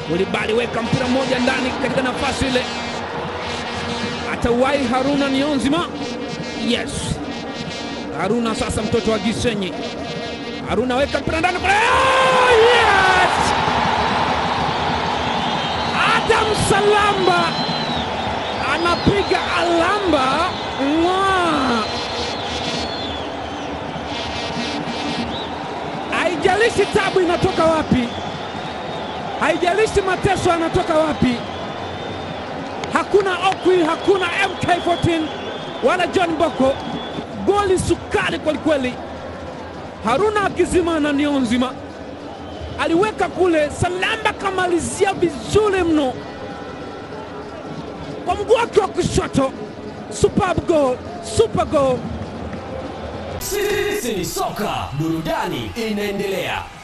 Kulibali weka mpira mmoja ndani katika nafasi ile, atauwai Haruna Nionzima. Yes, Haruna sasa, mtoto wa Gisenyi. Haruna weka mpira ndani kule. Oh, yes! Adam Salamba anapiga alamba Mwaa! Haijalishi tabu inatoka wapi, haijalishi mateso yanatoka wapi. Hakuna Okwi, hakuna MK14 wala John Boko. Goli sukari kwelikweli. Haruna akizima na Nionzima aliweka kule, Salamba kamalizia vizuri mno kwa mguu wake wa kushoto. Superb goal, super goal. Sisi ni soka, burudani inaendelea.